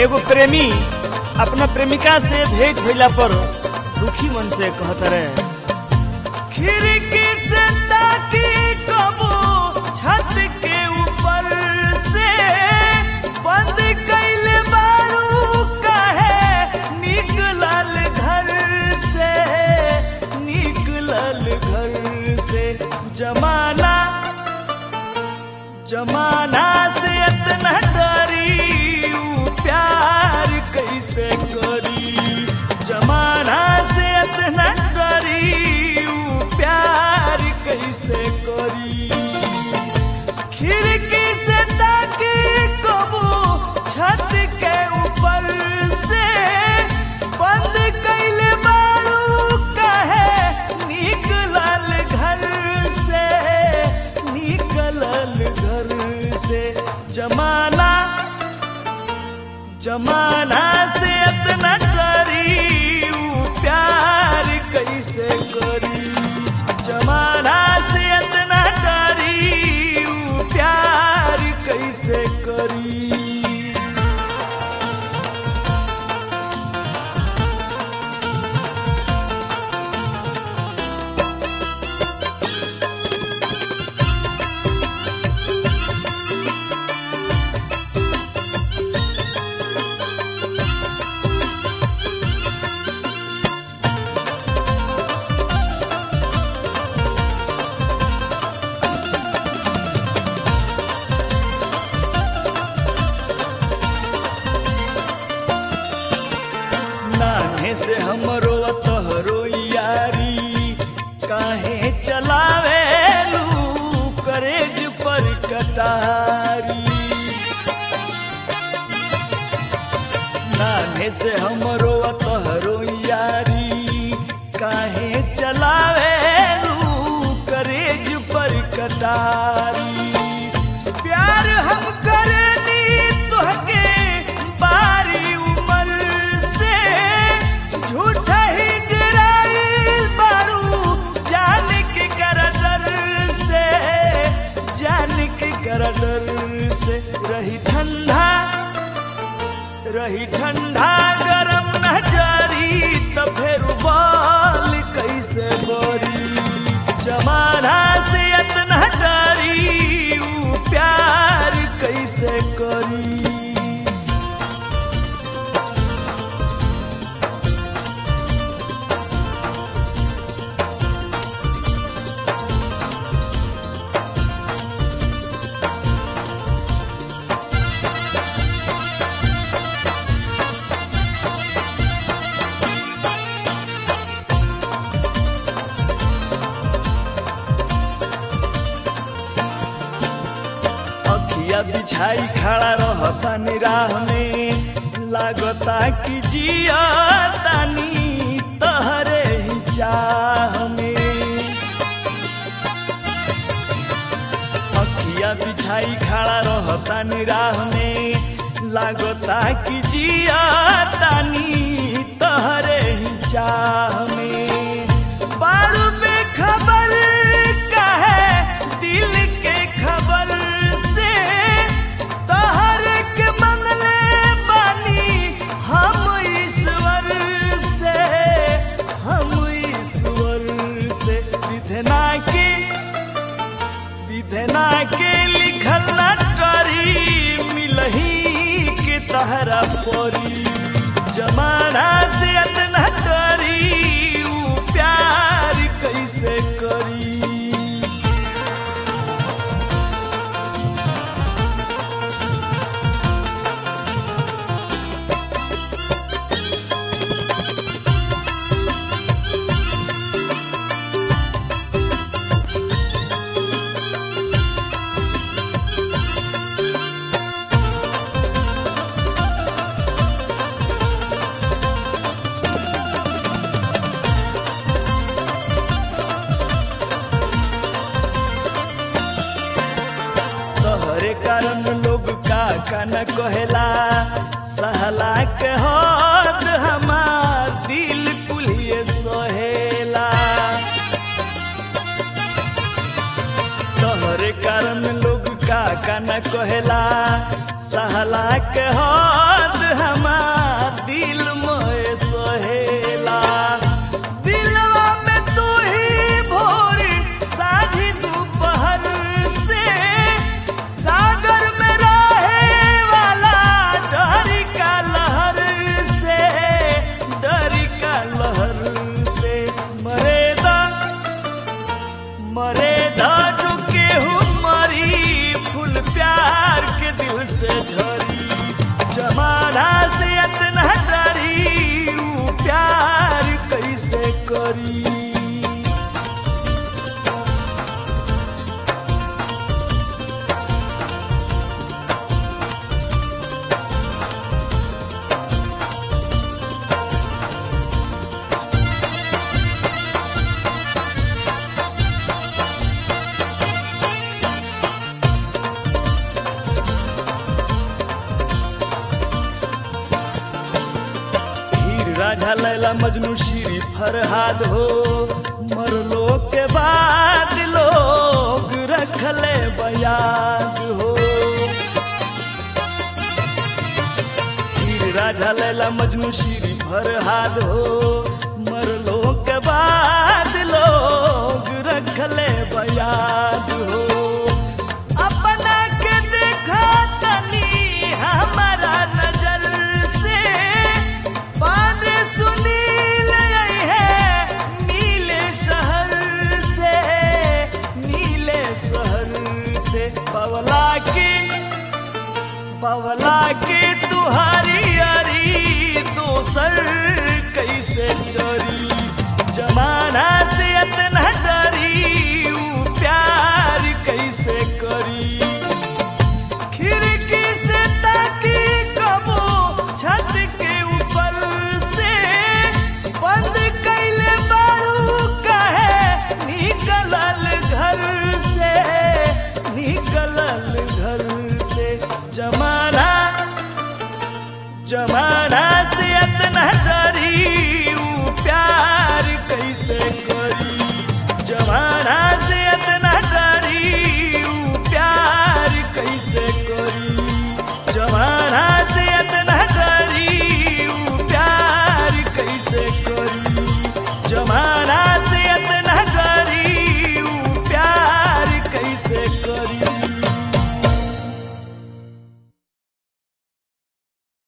एगो प्रेमी अपना प्रेमिका से भेंट भइला पर दुखी मन से कहत रहे खिड़की से ताकी कबो छत के ऊपर से बंद कैले बारू काहे निकलल घर से निकलल घर से जमाना जमाना से इतना डरी ऊ प्यार कैसे करी जमाना से इतना डरी ऊ प्यार कैसे करी खिड़की से ताकी कबू छत के ऊपर से बंद कैले बारू काहे निकलल घर से निकलल घर से जमाना जमाना से इतना डरी ऊ प्यार कैसे करी जमाना से इतना डरी ऊ प्यार कैसे करी नाने से हमरो तोहरो यारी काहे चलावे लू करेज पर कटारी नाने से हमरो तोहरो यारी काहे चलावे लू करेज पर कटारी प्यार हम करेनी तोहके बारी उमर से झूठा ही डराइल बारू जान के कर डर से जान के कर डर से रही ठंडा रही ठंडा गरम न जारी तो फिर बाल कैसे बोरी जमाना से इतना डरी ऊ प्यार कैसे करी अखिया बिछाई खड़ा रहता निराह में लागता कि जिया तानी तहरे ही चाह में अखिया बिछाई खड़ा रहता निराह में लागता कि जिया तानी तहरे ही चाह में बालू पे खबर काहे दिल के खबर से तहर के मंगले बानी हम ईश्वर से हम ईश्वर से विधना के विधना के लिखल न करी मिलही के तहरा परी जमाना से इतना डरी ऊ प्यार कैसे करी तोहरे कारण लोग का का न कहेला सहला के हद हमार दिल कुलिए सहेला तोहरे कारण लोग का का न कहेला सहला के हद हम मरे दाजू केहू मरी फूल प्यार के दिल से झरी जमाना से इतना डरी ऊ प्यार कैसे करी हीर राझा लैला मजनू श्री फरहाद हो मरलो के बाद लोग रखले बयाद हो हीर राझा लैला मजनू श्री फरहाद हो मरलो के बाद लोग रखले बयाद हो अपना के देखा तनी हमारा नजर से बाद सुनील है नीले शहर से नीले शहर से पवला के पवला के तुहारी अरी दोसर कैसे चोरी जमाना से इतना डरी ऊ प्यार कैसे करी खिड़की से ताकी कबो छत के ऊपर से बंद कैले बारू कहे निकलल घर से निकलल घर से जमाना जमाना